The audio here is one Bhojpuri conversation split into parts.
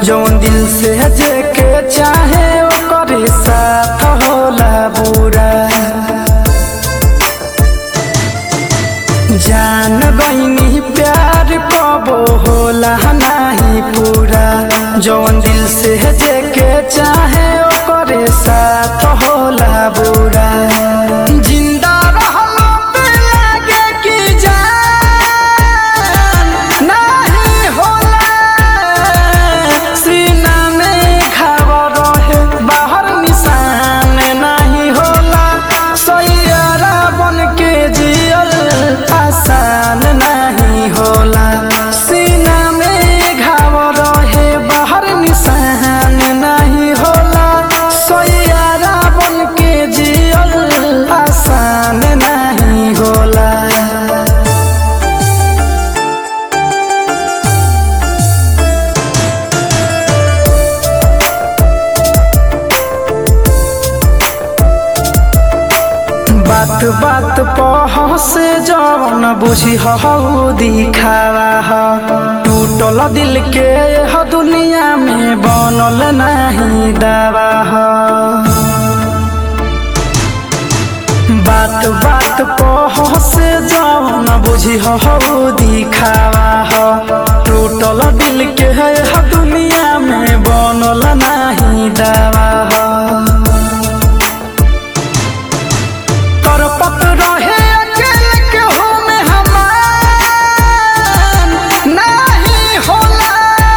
जौन दिल से जे के चाहे ओकरे साथ होला बुरा जान बहिनी प्यार कबो होला नाही पूरा जौन दिल से जे के चाहे ओकरे साथ होला बुरा जिंदा रहलो पे लागे कि जान नाही होला सीना में घाव रहे बाहर निशान नहीं होला सैयारा बन के जियल आसान नहीं होला सीना में घाव रहे बाहर निशान नहीं होला सैयारा बन के जियल आसान नहीं होला बात बात पह से जवन बुझी हऊ दिखावा ह टूटल दिल के ह दुनिया में बनल नहीं दावा ह बात बात पह से जवन बुझी हऊ दिखावा ह टूटल दिल के ह दुनिया में बनल नहीं दावा ह तरपत रहे अकेले केहू में हमान नहीं होला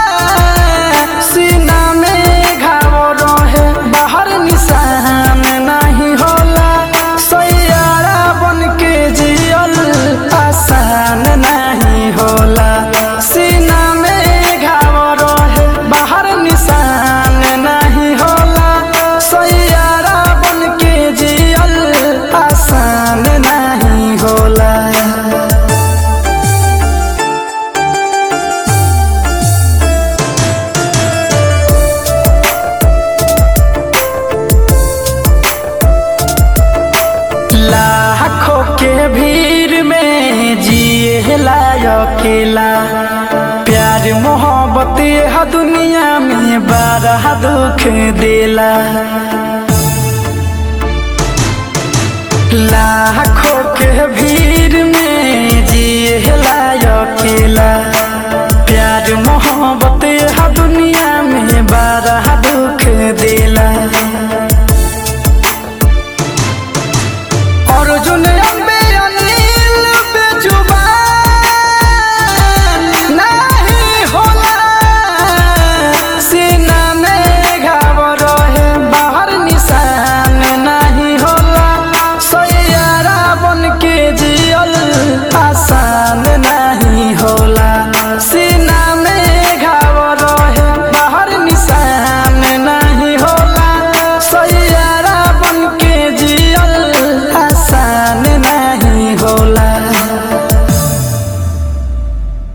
सीना में घाव रहे बाहर निशान नहीं होला सैयारा बन के जियल आसान नहीं होला सीना में घाव रहे बाहर निशान नहीं होला सैयारा बन के जियल आसान नहीं होला लाखों के भीड़ में जिए अकेला प्यार मोहब्बत यह दुनिया में बारह दुख देला लाखों के भीड़ में जिए